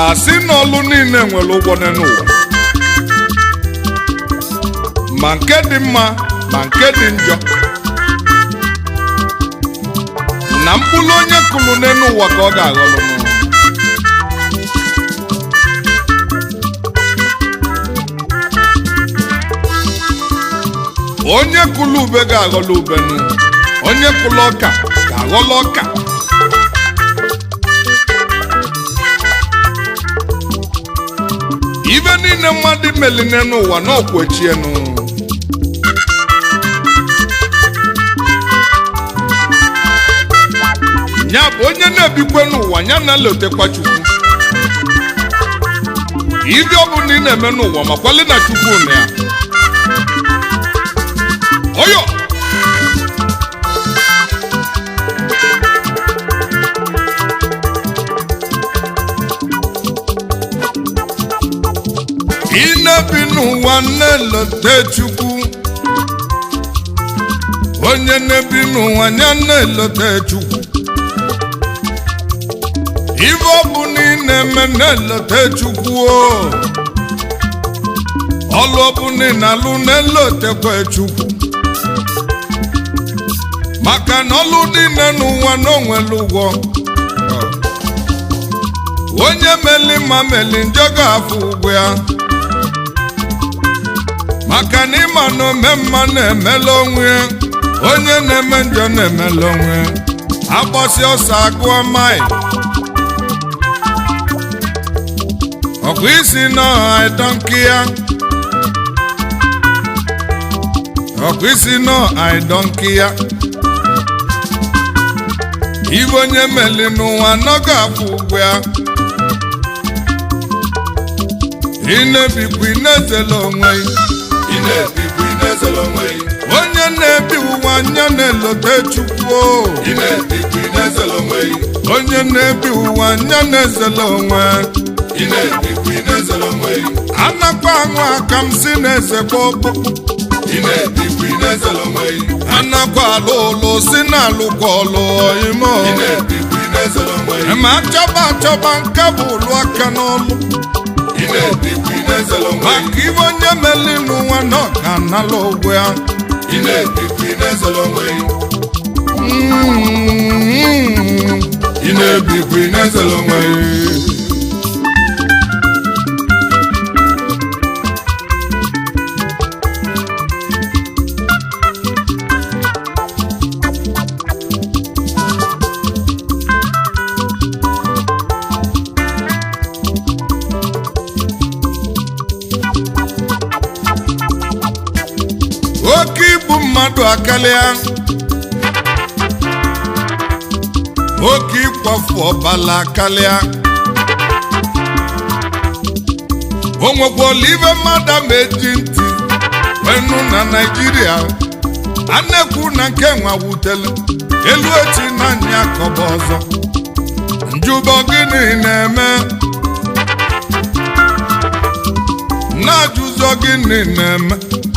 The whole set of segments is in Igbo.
asị na ọlụ niile nwere ụgwọ n'ụwa ma nke dị mma ma nke dị njọ na mkpụrụ onye kụrụ n'elu ụwa ka ọ ga-aghọrọ n'ụwa onye kụrụ ube ga-aghọrọ ube nụ onye kụrụ ọka ga-aghọrọ ọka ibe niile mmadụ meline n'ụwa na ọkwechienu ya bụ onye na-ebikwe n'ụwa ya na-elotekwa chukwu ibe ọ bụla ị na-eme n'ụwa makwali na chukwu na ya oyo ị na-ebi n'ụwa na-elote chukwu onye na-ebi n'ụwa ya na-elote chukwu ibe ọ bụ na ị na-eme na-elote chukwu o ọlụ ọ bụ na ị na-alụ na-elotekwa chukwu maka na ọlụ niile n'ụwa na onwere ụgwọ onye meli ma meli njọ ga-afụ ụgwọ ya maka na ịma na ome mma na-emela onwe ya onye na-eme njọ na-emela onwe ya agbasi ọsọ agụọ maị ọkụ isi n'ọha ịdọnki ya ọkụ isi n'ọha ịdọnki ya ibe onye meli n'ụwa nọga afụ ụgwọ ya ị na-ebikwa ị na-ezela onwe ị na-ebikwa ị na-ezere onwe gị onye na-ebi ụwa anya na-elote chukwu o. ị na-ebikwa ị na-ezere onwe gị onye na-ebi ụwa anya na-ezela onwe ị na-ebikwa ị na-ezere onwe gị anakwa aṅụ aka m si na-ezekwa ọkpụ ị na-ebikwa ị na-ezere onwe gị anakwa alụ ụlụ si na-alụkwa ọlụ ime ị na-ebikwa ị na-ezere onwe gị ma achọba achọba nke bụ ụlụ aka n'ọlụ ị na-ebikwa ị na-ezere onwe gị maka ibe onye meli n'ụwa na ọ ga-anala ụgwọ ya ị na-ebikwa ị na-ezere onwe gị Mm. ị na-ebikwa ị na-ezere onwe gị oke ibu mmadụ akarịa oke ịkwafu ọbala akarịa o nwekwala ibe mmadụ ama eji ntị wenu na naijiria a na-ekwu na nke nwa wutelu elu echi na anya kọba ọzọ njụbọ gịnị na-eme na-ajụzọ gịnị na-eme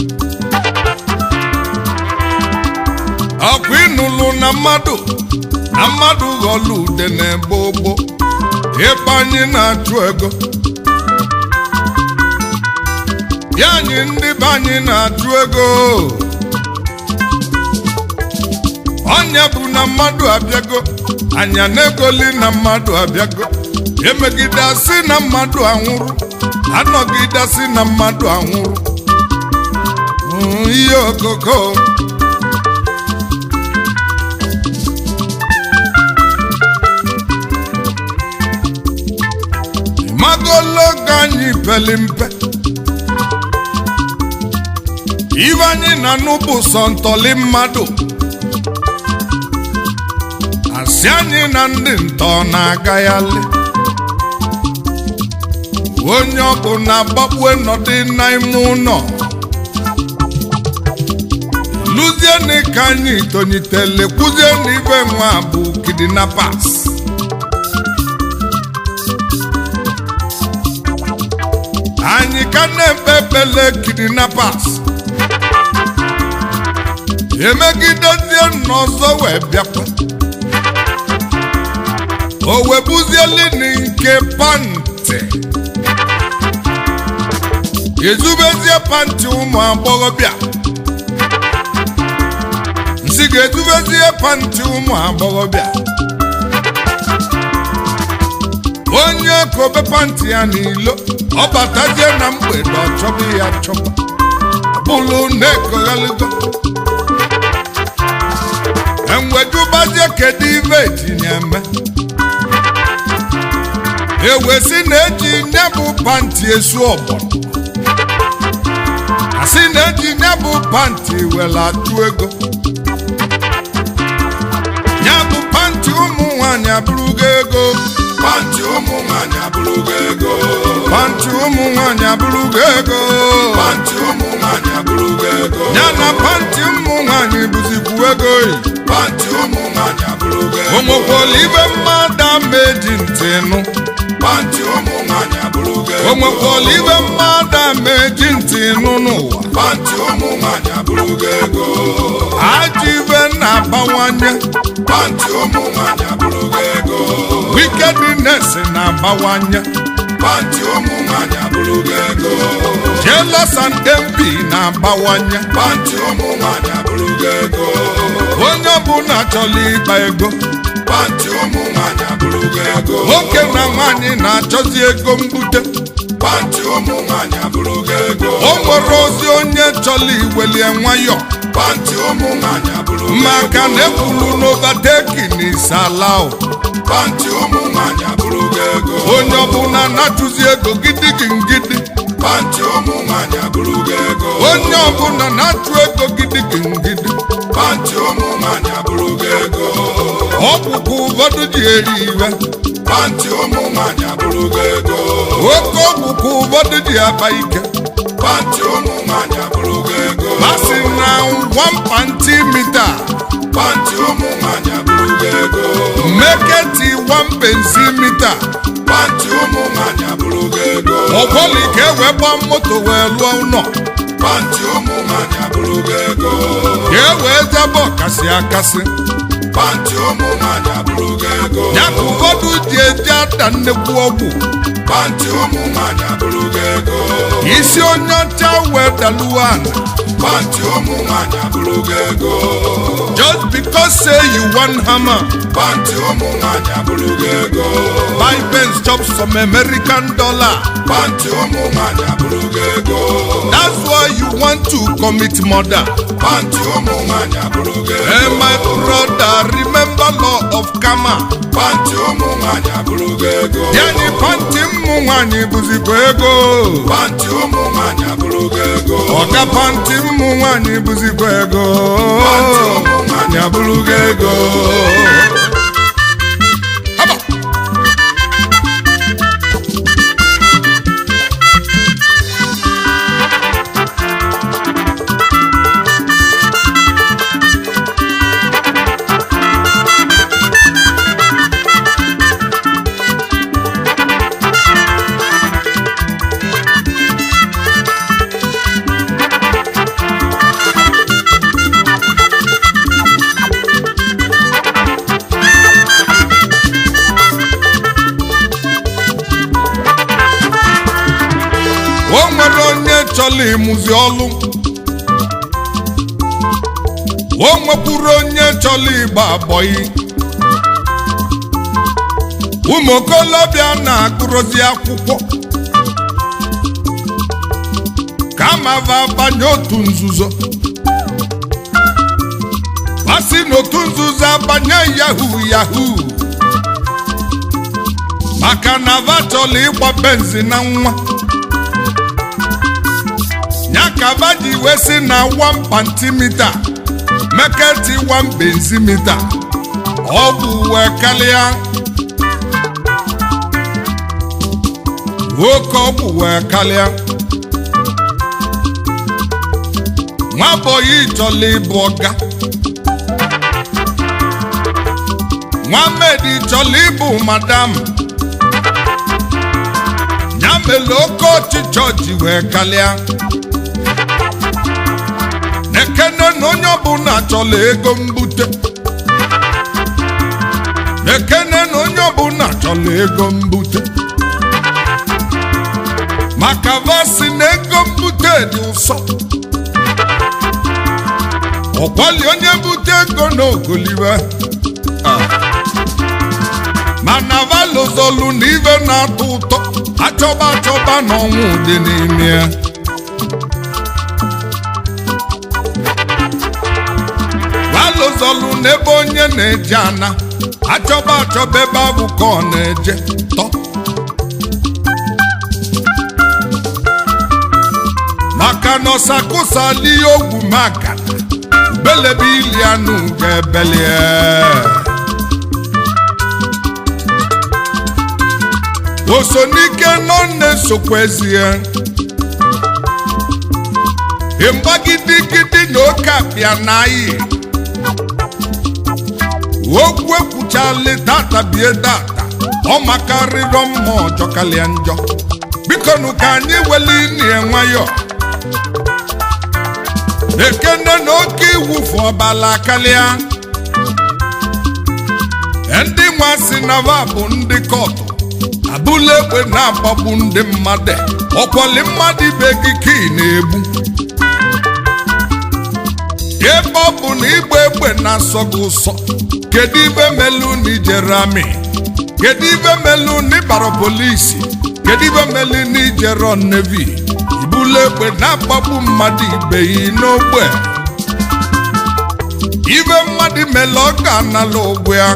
ọkwa ịnụlụ na mmadụ na mmadụ ghọlụ ude na-ebe ogbo ebe anyị na-achụ ego ya anyị ndị be anyị na-achụ ego ọnya bụ na mmadụ abịago anya na-egoli na mmadụ abịago emegide asị na mmadụ anwụrụ anọgide asị na mmadụ anwụrụ Mm, ihe okoko magologo anyị peli mpe ibe anyị na-anụ bụ sọ ntọli mmadụ asị anyị na ndị ntọ na-agaghalị onye ọbụ na-agbakpue nọdị n'ime ụlọ lụzienụ ka anyị tonyitele kwuzienụ ibe nwa bụ kidnappers anyị ka na-ekpe ekpele kidnappers emegidezie n'ọzọ wee bịakwa o webuzieli nke pant ntị ezubezie panti ụmụ agbọghọbịa nsị ga-ezubezie panti ụmụ agbọghọbịa onye kobe panti ya n'ilo ọ batazie na mgbede ọ chọba ya chọba bụrụ na-ekoghalụgo enwejubazie kedu ibe etinye eme ewesi na-eji nye bụ panti esu ọgbọnọ asị na-eji nye bụ panti were atụ ego ya bụ panti ụmụ nwanyị abụrụgo ego panti ụmụ nwanyị abụrụgo ego panti ụmụ nwanyị abụrụgo ego panti ụmụ nwanyị abụrụgo ego ya na panti ụmụ nwanyị bụzikwu ego yi panti ụmụ nwanyị abụrụgo ego o nwekwara ibe mmadụ ama eji ntị nụ panti ụmụ nwanyị abụrụgo o ego nwekwara ibe mmadụ ama eji ntị nụ n'ụwa panti ụmụ nwanyị abụrụgo ego ajọ ibe na-abawanye panti ụmụ nwanyị abụrụgo ego wickedness na-abawanye panti ụmụ nwanyị abụrụgo ego jealous and envy na-abawanye panti ụmụ nwanyị abụrụgo ego onye ọbụla chọrọ ịkpa ego panti ụmụ nwanyị abụrụgo ego nwoke na nwaanyị na-achọzi ego mbute panti ụmụ nwanyị abụrụgo ego o nwere ozi onye chọrọ iwelie nwayọ panti ụmụ nwanyị abụrụgo maka na ekwuru n'ovatekin isalao panti ụmụ nwanyị abụrụgo ego onye ọbụla na-achụzi ego gidigidi ngidi panti ụmụ nwanyị abụrụgo ego onye ọbụla na-achụ ego gidigidi ngidi panti ụmụ nwanyị abụrụgo ego ọgwụkwụ ụfọdụ ji eri iwe panti ụmụ nwanyị abụrụgo ego oke ọgwụkwụ ụfọdụ ji aba ike panti ụmụ nwanyị abụrụgo ego masị na wampanti mita panti ụmụ nwanyị abụrụgo ego meketi wampensi mita panti ụmụ nwanyị abụrụgo ego ọgbọli ka e wee gbaa moto wee lụọ ụlọ panti ụmụ nwanyị abụrụgo ego ka e wee jebe ọkasị akasị panti ụmụ nwanyị abụrụgo ego ya ka ụfọdụ ji eji ata nnekwu ọgwụ panti ụmụ nwanyị abụrụgo ego isi onye ọcha wee daluo ala panti ụmụ nwanyị abụrụgo ego just because say you wan hammer panti ụmụ nwanyị abụrụgo ego buy Benz chop some American dollar panti ụmụ nwanyị abụrụgo ego that's why you want to commit murder panti ụmụ nwanyị abụrụgo ego hey my brother remember law of karma panti ụmụ nwanyị abụrụgo ego yani panti mmụ nwanyị bụzikwa ego panti ụmụ nwanyị abụrụgo ego ọga panti mmụ nwanyị bụzikwa ego panti ụmụ nwanyị abụrụgo ego Haba. o nwere onye chọrọ ịmụzi ọlụ o nwekwuru onye chọrọ ịgba abọyị ụmụ okolobịa na-agụrụzi akwụkwọ kama va banye otu nzuzo asị n'otu nzuzo abanye yahoo yahoo maka na va chọrọ ịgba benzi na nwa ya ka va ji wee sị na 1 pantimita meketi 1 benzimita ọ bụ wee karịa nwoke ọgwụ wee karịa nwabọyị chọrọ ịbụ ọga nwamed chọrọ ịbụ madam ya mere oke ọchịchọ ji wee karịa ekene na onye ọbụla chọrọ ego mbute ekene na onye ọbụla chọrọ ego mbute maka vasi na ego mbute dị ụsọ ọkwali onye bute ego n'ogoliwe mana valozolu na ibe na-atọ ụtọ achọba achọba na ọnwụ dị n'ime ya valozolu n'ebe onye na-eje ana achọba achọba ebe ahụ ka ọ na-eje tọ maka na ọsakụsali ogwu maka belebe ili anụ ga-ebelie osonike nọ na-esokwezie mgbagidigidi na oke apịa na ayi okwu ekwuchali data bie data ọ makarịrọ mma ọjọ kalịa njọ biko nụ ka anyị weli nie nwayọ ekene na oke iwufu ọbala kalịa ndị nwa si na va bụ ndị kọtụ abụla egbe na-agbagbu ndị mmadụ ọkwọli mmadụ ibe gị ka ị na-egbu ebe ọ bụ na igba egbe na-asọ gị ụsọ kedu ibe melu na ijere amị kedu ibe melu na ịbara polisi kedu ibe melu na ijere nevi ibula egbe na-agbagbu mmadụ ibe yi n'ogbe ibe mmadụ mele ọ ga-anala ụgwọ ya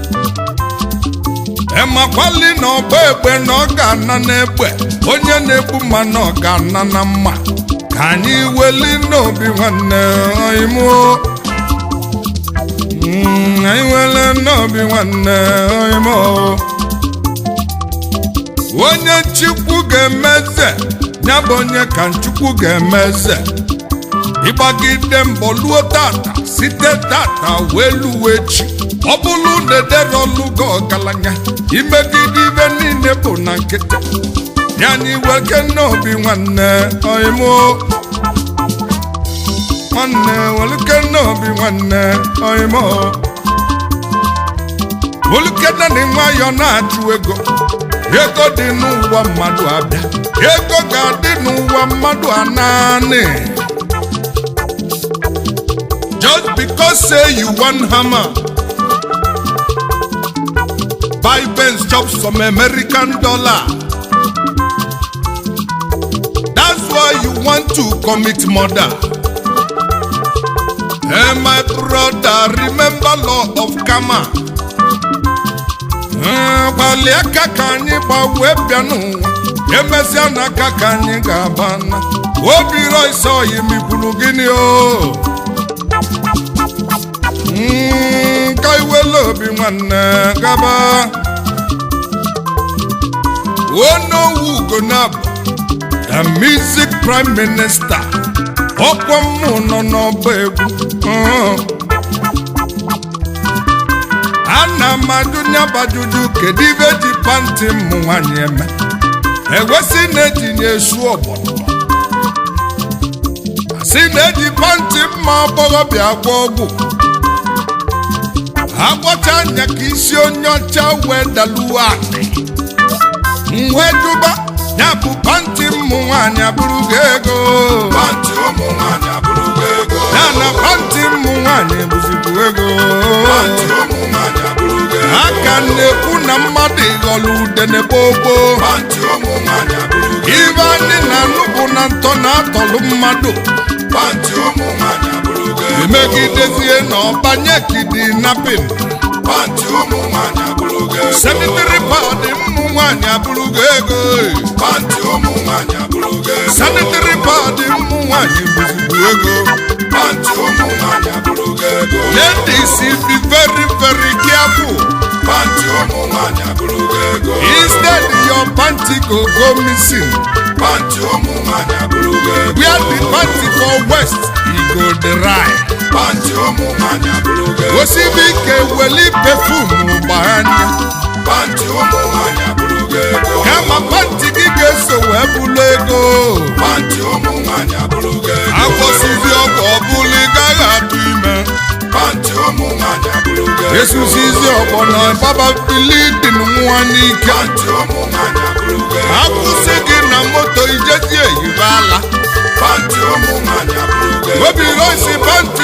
emakwali na ọgba egbe na ọ ga-ana n'egbe onye na-egbu mma na ọ ga-ana na mma ka anyị weli n'obi nwanne oyimuo anyị wele n'obi nwanne oyimuo onye nchukwu ga-emeze ya bụ onye ka nchukwu ga-emeze ịgbagide mbọ luo tata site tata wee luo echi ọ bụrụ na edere ọlụgo ọgaranya imegide ibe niile bụ na nkịtị ya anyị weke n'obi nwanne oimo nwanne welike n'obi nwanne oimo olukene na nwayọ na-achụ ego ego dị n'ụwa mmadụ abịa ego ga-adị n'ụwa mmadụ ananị just because say you wan hammer buy Benz chop some American dollar. That's why you want to commit murder. Hey, my brother, remember law of karma. gbalịa aka ka anyị gbanwee bịa n'ụwa emesịa na aka ka anyị ga-aba na obi rọịsọ yimikwuru gịnị o ka iwele obi nwanne gaba onowu ugonabụ the music prime minister ọkwa mmụ nọ n'ọba egwu ana m ajụ nyabajuju kedu ibe ji panti mmụ nwanyị eme ewesị na-etinye esu ọgbọnọ si na-eji panti mma agbọghọbịa agwọ ọgwụ agwọcha anya ka isi onye ọcha wee daluo anị wee duba ya bụ panti mmụ nwaanyị abụrụgo ego Panti ụmụ nwanyị abụrụgo ego. ya na panti mmụ nwaanyị bụzikwu ego Panti ụmụ nwanyị abụrụgo ego. aka na-ekwu na mmadụ ịghọrọ udene gbogbo Panti ụmụ nwanyị abụrụgo ego. ibe anyị na-anụ bụ na ntọ na-atọlụ mmadụ Panti ụmụ nwanyị abụrụgo ego. emegidezie na ọbanye kidnapping Panti ụmụ nwanyị abụrụgo ego. sanitary pad mmụ nwaanyị abụrụgo ego Panti ụmụ nwanyị abụrụgo ego. sanitary pad mmụ nwaanyị bụzikwu ego Panti ụmụ nwanyị abụrụgo ego. ladies be very very careful Panti ụmụ nwanyị abụrụgo ego. instead your panty go go missing Panti ụmụ nwanyị abụrụgo ego. where the panty for west e go dry Panti ụmụ nwanyị abụrụgo ego. osibi ike weli perfume gbanya Panti ụmụ nwanyị abụrụgo ego. kama panty gị ga-eso wee bụlụ ego Panti ụmụ nwanyị abụrụgo ego. akwụsịzi ọgwụ ọbụla ị gaghị atụ ime Panti ụmụ nwanyị abụrụgo ego. esusizi ọgbọ na baba filidin nwa n'ike Panti ụmụ nwanyị abụrụgo ego. akwụsị gị na moto obi roisi pantị